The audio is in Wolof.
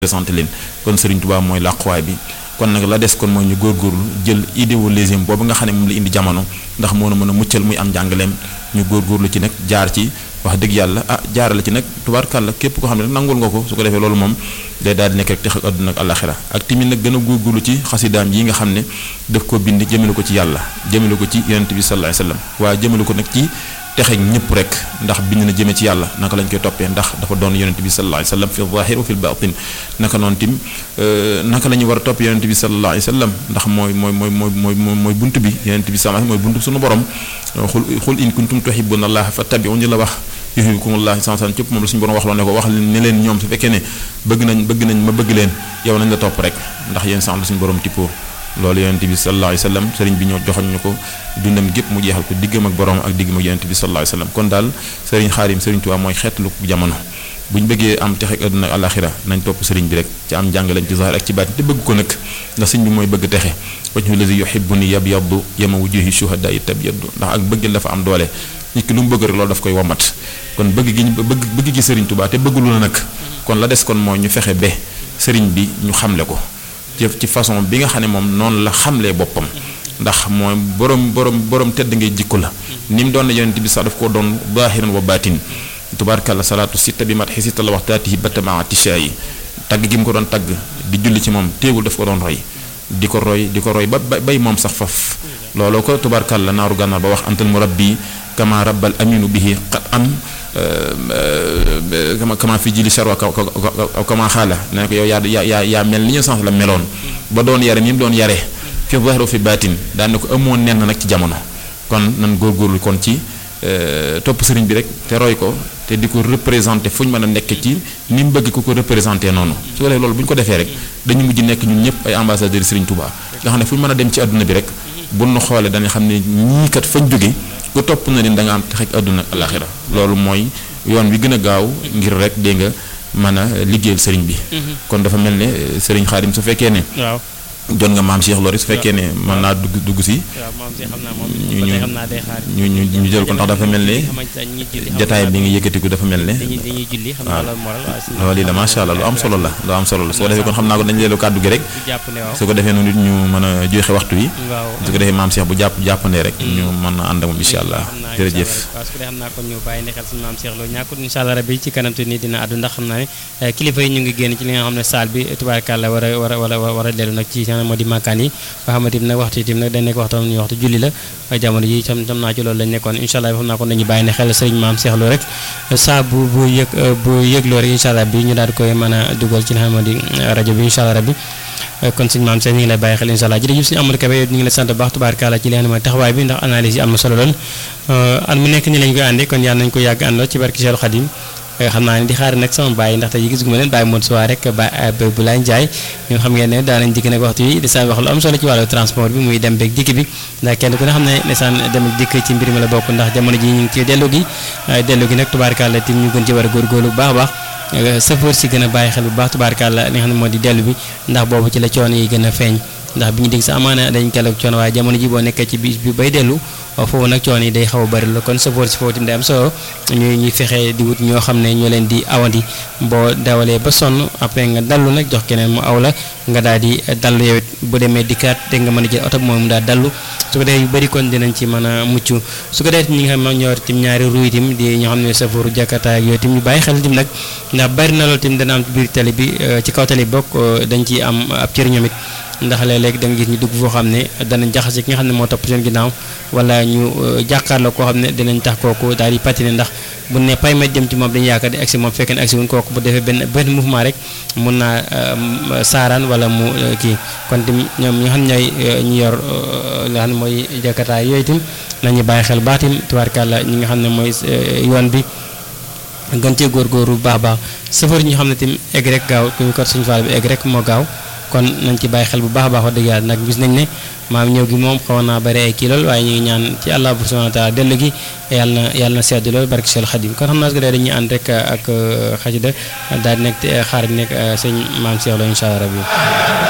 présenté leen kon Serigne Touba mooy làquwaay bi kon nag la des kon mooy ñu góorgóorlu jël idéologie boobu nga xam ne moom la indi jamono ndax moo na mën a muccal muy am njàngaleem ñu góorgóorlu ci nag jaar ci wax dëgg yàlla ah jaarale ci nag tubaarkàlla képp koo xam ne nag nangul nga ko su ko defee loolu moom day daal di nekk rek tex ak àdduna ak àllaxira ak timit nag gën a góorgóorlu ci xasidaam yi nga xam ne daf ko bind jëmale ko ci yàlla jëmale ko ci yonent bi sallallahu alayhi wasallam waaye jëmale ko nag ci texe ñëpp rek ndax bind na jëme ci yàlla naka lañ koy toppee ndax dafa doon yonent bi sallallahu alayhi wasallam fi zahir wa fi batin naka noonu tim naka la ñu war a topp yonent bi sallallahu alayhi wasallam ndax mooy mooy mooy mooy mooy mooy bunt bi yonent bi sallallahu alayhi wasallam mooy bunt suñu borom xul xul in kuntum tuhibbuna allah fattabi'uni la wax yuhibbukumullah sallallahu alayhi wasallam cëpp moom la suñu borom wax loo ne ko wax ne leen ñoom su fekkee ne bëgg nañ bëgg nañ ma bëgg leen yow nañ la topp rek ndax yéen sax la suñu borom tippoo loolu yonent bi sallallahu alayhi wasallam sëriñ bi ñoo joxoñ ñu ko dundam gépp mu jeexal ko diggam ak borom ak diggam ak yonent bi sallallahu alayhi wasallam kon daal sëriñ Xaadim sëriñ Tuubaa mooy xeetlu jamono bu ñu bëggee am texe ak àdduna ak àlaxira nañ topp sëriñ bi rek ci am jàngaleem ci zahir ak ci baatin te bëgg ko nag ndax sëriñ bi mooy bëgg texe wajhu lazi yuhibbuni yabyaddu yama wujuhi shuhada'i tabyaddu ndax ak bëgg dafa am doole nit ki lu mu bëgg rek loolu daf koy womat kon bëgg gi ñu bëgg bëgg gi sëriñ Tuubaa te bëggulu na nag kon la des kon mooy ñu fexe ba sëriñ bi ñu xamle ko ci façon bi nga xam ne moom noonu la xamlee boppam ndax mooy borom borom borom tedd ngay jikko la ni mu doon na yonent bi sax daf ko doon zaahiran wa baatin tubaarkàlla salaatu sitta bi mat xisita la waxtaatihi batama tisha yi tagg gi mu ko doon tagg di julli ci moom téewul daf ko doon roy di ko roy di ko roy ba bay moom sax faf looloo ko tubaarkàlla naaru gànnaar ba wax antal murabbi kama rabbal aminu bihi qad am kama kama fi jili charwa kama xaala ne ko yow yaa yaa yaa mel ni ñu sens la meloon ba doon yare mi mu doon yare fi zahir fi baatin daan ne ko amoon nenn nag ci jamono kon nan góorgóorlu kon ci topp sëriñ bi rek te roy ko te di ko représenté fu ñu mën a nekk ci ni mu bëgg ku ko représenté noonu su ko defee loolu bu ñu ko defee rek dañu mujj nekk ñun ñëpp ay ambassadeurs sëriñ Touba nga xam ne fu ñu mën a dem ci àdduna bi rek bu nu xoolee dañuy xam ne ñii kat fañ jóge ku topp na leen da nga am texe ak àdduna ak alaxira loolu mooy yoon wi gën a gaaw ngir rek dégg nga mën a liggéeyal sëriñ bi. kon dafa mel ne sëriñ Xaadim su fekkee ne. waaw jot nga maam Cheikh Lori su fekkee ne mën naa dugg dugg si. waaw maam Cheikh xam naa moom ñu ñu xam naa day xaar. ñu ñu ñu jël ko ndax dafa mel ne jataay bi nga yëkkatiku dafa mel ne. dañuy dañuy julli xam naa loolu moral waaw si loolu yi la macha allah lu am solo la lu am solo la su ko defee kon xam naa ko dañu leelu kàddu gi rek. jàpp ne waaw su ko defee noonu it ñu mën a joxe waxtu wi. waaw su ko defee maam Cheikh bu jàpp jàppandee rek. ñu mën a ànd ak moom incha allah jërëjëf. waaw su ko defee xam naa kon ñu bàyyi ne xel suñu maam Cheikh loolu ñàkkut incha allah rabbi ci kanam te nii dina àddu ndax xam naa ne kilifa yi ñu ngi génn ci li nga xam ne saal bi tubaarkàlla war a war a war a war a dellu nag ci moo di màkkaan yi nga xamante ni nag waxtu itam nag dañ nekk waxtu ñu waxtu julli la jamono ji tam tam naa ci loolu lañ nekkoon incha allah xam naa kon dañuy bàyyi ne xel sëriñ maam Cheikh Lo rek saa bu bu yëg bu yëgloo rek incha allah bi ñu daal di koy mën a dugal ci li nga xam ne di rajo bi incha allah rabbi kon sëñ maam Cheikh ñu ngi lay bàyyi xel incha allah jërëjëf suñu Amadou Kébé ñu ngi lay sant bu baax tubaarkàlla ci li nga xam ne mooy taxawaay bi ndax analyse yi am na solo lool at mu nekk ni lañ koy àndee kon yàlla nañ ko yàgg àndoo ci barki Cheikh Khadim xam naa ne di xaar nag sama bàyyi ndaxte yi gis gu ma leen bàyyi moon suwaa rek ba bu laay njaay ñun xam ngeen ne daanañ dikk nag waxtu yi desaan wax lu am solo ci wàllu transport bi muy dem beeg dikk bi ndax kenn ku ne xam ne desaan dem ak dikk ci mbir mi la bokk ndax jamono ji ñu ngi ci dellu gi dellu gi nag tubaarkàlla tim ñu gën ci war a góorgóorlu bu baax a baax sëfoor si gën a bàyyi xel bu baax tubaarkàlla li nga xam ne moo di dellu bi ndax boobu ci la coono yi gën a feeñ ndax bi ñu dégg sa amaana dañ keloog coono waaye jamono ji boo nekkee ci bis bi bay dellu foofu nag coono yi day xaw a bëri la kon sëfoor si foofu tamit day am solo ñuy ñuy fexe di wut ñoo xam ne ñoo leen di awandi boo dawalee ba sonn après nga dallu nag jox keneen mu aw la nga daal di dallu yow it bu demee dikkaat te nga mën a jël oto bi moom mu daal dallu su ko defee yu bëri kon dinañ ci mën a mucc su ko defee ñi nga xam ne ñoo tim ñaari ruuy tim di ñoo xam ne sëfooru jakarta ak yooyu tim ñu bàyyi xel tim nag ndax bëri na loolu tim dana am ci biir tali bi ci kaw tali bi bokk dañ ci am ab cër ñoom it ndax léeg-léeg da nga gis ñu dugg foo xam ne danañ jaxase ki nga xam ne moo topp seen ginnaaw wala ñu jàkkaarloo koo xam ne dinañ tax kooku daal di patiner ndax bu ne pay ma jëm ci moom dañu yaakaar di agsi moom fekkee ne agsi wuñ kooku bu defee benn benn mouvement rek mun naa saaraan wala mu kii kon tim ñoom ñi nga xam ne ñooy ñu yor li nga xam ne mooy jakartaay yooyu tim nañu bàyyi xel baax tim tubaarkàlla ñi nga xam ne mooy yoon bi gën cee góorgóorlu bu baax baax safar ñi xam ne tim egg rek gaaw ku ñu ko suñu faal bi egg rek moo gaaw kon nañ ci bàyyi xel bu baax a baax wax dëgg yàlla nag gis nañ ne maam ñëw gi moom xaw naa bëri ay kii lool waaye ñu ngi ñaan ci allah subhanahu wa taala dellu gi yàlla na yàlla na sedd lool barke Seex Xadim kon xam naa su ko dee dañuy ànd rek ak xasida daal di nekk xaar bi nekk sëñ maam Cheikh Lo incha allah rabbi